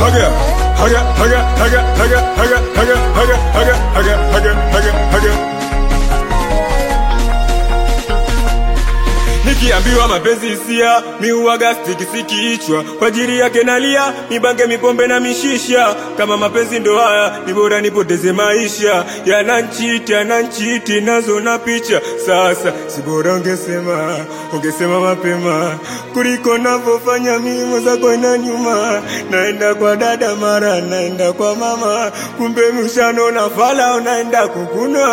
haga haga haga haga haga haga haga haga haga haga haga haga haga Nikiambiwa mapenzi hisia, mi huwaga stikisi kichwa, kwa ajili yake nalia, mibange mipombe na mishisha. Kama mapenzi ndo haya, ni bora nipoteze maisha. Yananchiti, yananchiti, nazo na picha. Sasa si bora ungesema, ungesema mapema kuliko navyofanya mimi, mwenzako ina nyuma. Naenda kwa dada, mara naenda kwa mama, kumbe mshano na fala unaenda kukuna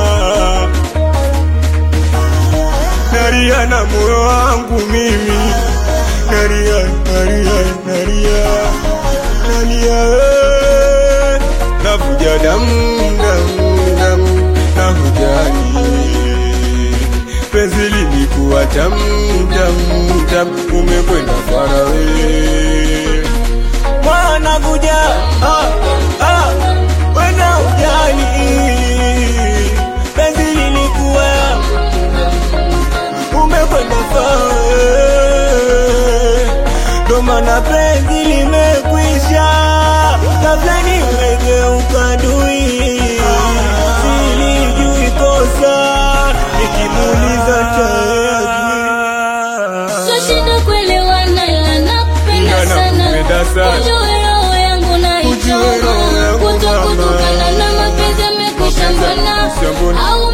nalia na moyo wangu mimi nalia nalia nalia nalia eh. navuja damu damu damu nahujani penzi lilikuwa tamu tamu tamu umekwenda farawe wanavuja ah, ah, wena ujani penzi lilikuwa umekwenda fawe, ndo maana penzi limekwisha, kabla nimegeuka dui, silijui kosa, nikimuuliza Twashinda kuelewana ila nakupenda Ila sana. nakupenda sana. Ujue roho yangu naichoma. Ujue roho yangu Kuto mama. kutokana na mapenzi yamekwisha Mapenzi mbona yamekwisha mbona. au